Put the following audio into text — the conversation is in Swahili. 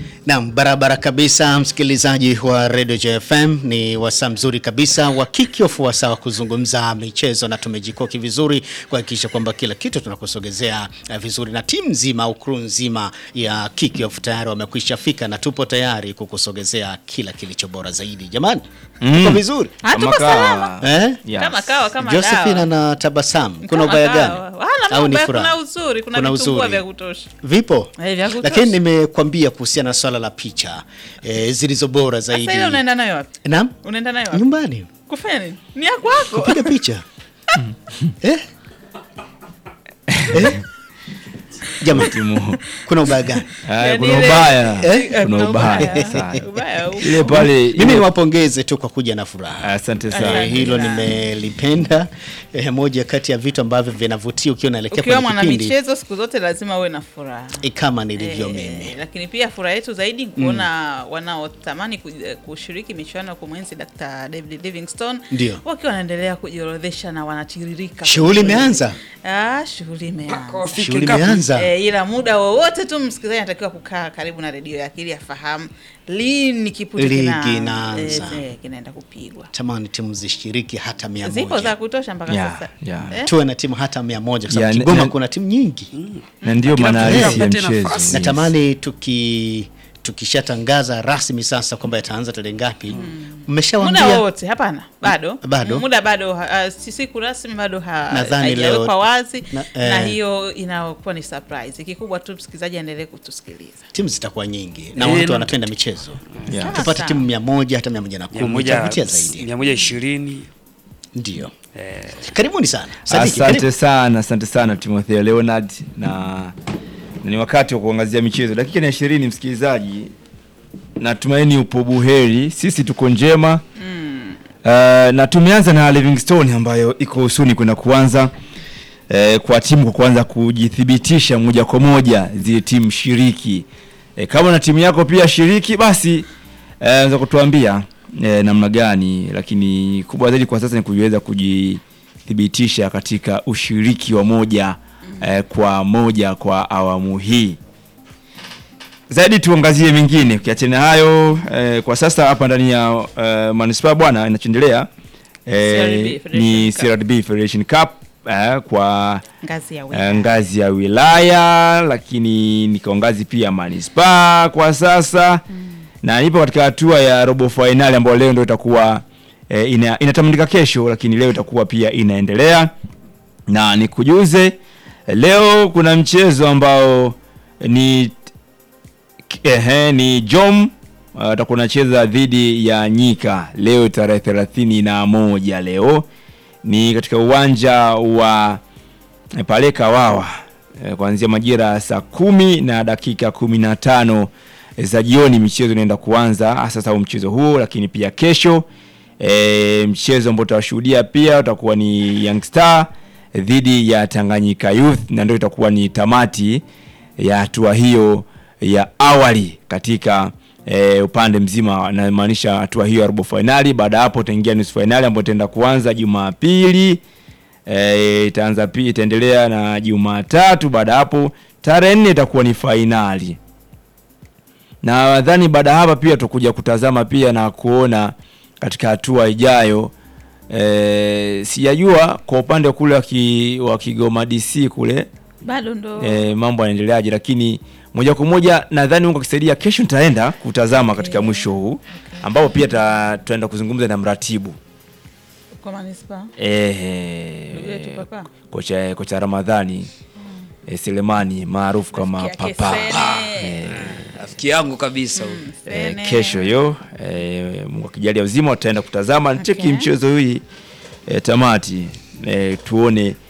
Naam, barabara kabisa, msikilizaji wa Radio JFM, ni wasaa mzuri kabisa wa kick-off, wasaa wa kuzungumza michezo, na tumejikoki vizuri kuhakikisha kwamba kila kitu tunakusogezea uh, vizuri, na timu nzima au crew nzima ya kick-off tayari wamekwisha fika na tupo tayari kukusogezea kila kilicho bora zaidi. Jamani, tuko vizuri Ah, tuko Kama salama. kawa. eh? Yes. Kama kawa kama Josephine dawa. na tabasamu, kuna Kama ubaya kawa. gani Wala au ni mambo, furaha? kuna uzuri, kuna Kuna vitumbua uzuri. vya kutosha. Vipo Eh, vya kutosha. lakini nimekwambia kuhusiana na swala la picha eh, zilizo bora zaidi. Sasa ile unaenda nayo wapi? Naam, Unaenda nayo wapi? nyumbani Kufanya nini? Ni ya kwako. piga picha eh? Eh? Jamani, Timu. kuna ubaya gani? Haya, Yaani kuna ile- ubaya. Eh? Kuna ubaya sana. Ubaya upo. Ile pale Mimi ile- niwapongeze tu kwa kuja na furaha. Asante sana. Eh, hilo sana. nimelipenda. Eh, moja kati ya vitu ambavyo vinavutia ukiwa unaelekea Ukiwa kwenye mwana kipindi michezo siku zote lazima uwe na furaha. eh, kama nilivyo Eh, mimi. lakini pia furaha yetu zaidi ni kuona wanaotamani ku- kushiriki michuano ya kumwenzi Dr. David Livingstone Ndio. wakiwa wanaendelea kujiorodhesha na wanatiririka. Shughuli imeanza, Ah, shughuli imeanza. shughuli imeanza. E, ila muda wowote tu msikilizaji anatakiwa kukaa karibu na redio yake ili afahamu lini kipute Ligi kina- inaanza. eh, eh, kinaenda kupigwa. Tamani timu zishiriki hata mia Zipo za moja, kutosha mpaka Yeah, sasa. yeah. Eh? tuwe na timu hata mia moja kwa sababu Yeah, Kigoma ne- kuna timu nyingi. na ndio Kila maana mtu halisi ya apate mchezo. nafasi. Natamani tuki tukishatangaza rasmi sasa kwamba yataanza tarehe ngapi, Muda mmeshawaambia wowote hapana, bado Bado? muda bado ha- uh, si siku rasmi bado ha- Nadhani haijawekwa leo- wazi na- na, eh. hiyo inakuwa ni surprise. Kikubwa tu msikilizaji aendelee kutusikiliza. timu zitakuwa nyingi na Eh, watu na- wanapenda michezo. Yeah. Tupate Sawa. timu mia moja hata mia moja na mia kumi moja itavutia zaidi. mia moja ishirini Ndio, eh, karibuni sana Sadiki, Asante karibu. sana, asante sana Timotheo Leonard na, na ni wakati wa kuangazia michezo. Dakika ni ishirini, msikilizaji, natumaini upo buheri, sisi tuko njema Uh, na tumeanza na Livingstone ambayo iko usuni kwenda kuanza uh, kwa timu kwa kuanza kujithibitisha moja kwa moja zile timu shiriki. Uh, kama na timu yako pia shiriki, basi uh, unaweza kutuambia uh, namna gani, lakini kubwa zaidi kwa sasa ni kuweza kujithibitisha katika ushiriki wa moja uh, kwa moja kwa awamu hii zaidi tuangazie mengine ukiachana hayo eh, kwa sasa hapa ndani ya eh, manispaa bwana inachoendelea eh, CRDB Federation ni Cup. CRDB Federation Cup eh, kwa Ngazi ya eh, wilaya. ngazi ya wilaya lakini ni kwa ngazi pia ya manispaa kwa sasa na ipo katika hatua ya robo fainali ambayo leo ndio itakuwa eh, ina, inatamanika kesho lakini leo itakuwa pia inaendelea na nikujuze leo kuna mchezo ambao ni ehe, ni Jom uh, atakuwa anacheza dhidi ya Nyika leo tarehe thelathini na moja leo ni katika uwanja wa eh, pale Kawawa eh, kuanzia majira ya saa kumi na dakika kumi na tano eh, za jioni michezo inaenda kuanza hasa sasa mchezo huo, lakini pia kesho e, mchezo ambao utawashuhudia pia utakuwa ni Young Star dhidi ya Tanganyika Youth na ndio itakuwa ni tamati ya hatua hiyo ya awali katika e, upande mzima, namaanisha hatua hiyo ya robo fainali. Baada ya hapo utaingia nusu fainali ambayo itaenda kuanza Jumapili e, itaanza pia itaendelea na Jumatatu. Baada ya hapo tarehe nne itakuwa ni fainali na nadhani baada ya hapa pia tutakuja kutazama pia na kuona katika hatua ijayo e, sijajua kwa upande wa kule wa ki- wa Kigoma DC kule Bado ndo e, mambo yanaendeleaje, lakini moja kwa moja nadhani Mungu akisaidia, kesho nitaenda kutazama katika mwisho huu ambapo pia ta- tutaenda kuzungumza na mratibu kwa manispaa. e, Ndugu yetu Papa. kocha, kocha Ramadhani e, Selemani maarufu kama Rafiki yake Papa Sene. rafiki yangu kabisa huyu Eh, Sene. kesho hiyo eh, Mungu akijalia uzima tutaenda kutazama cheki Okay. mchezo hii eh, tamati eh, tuone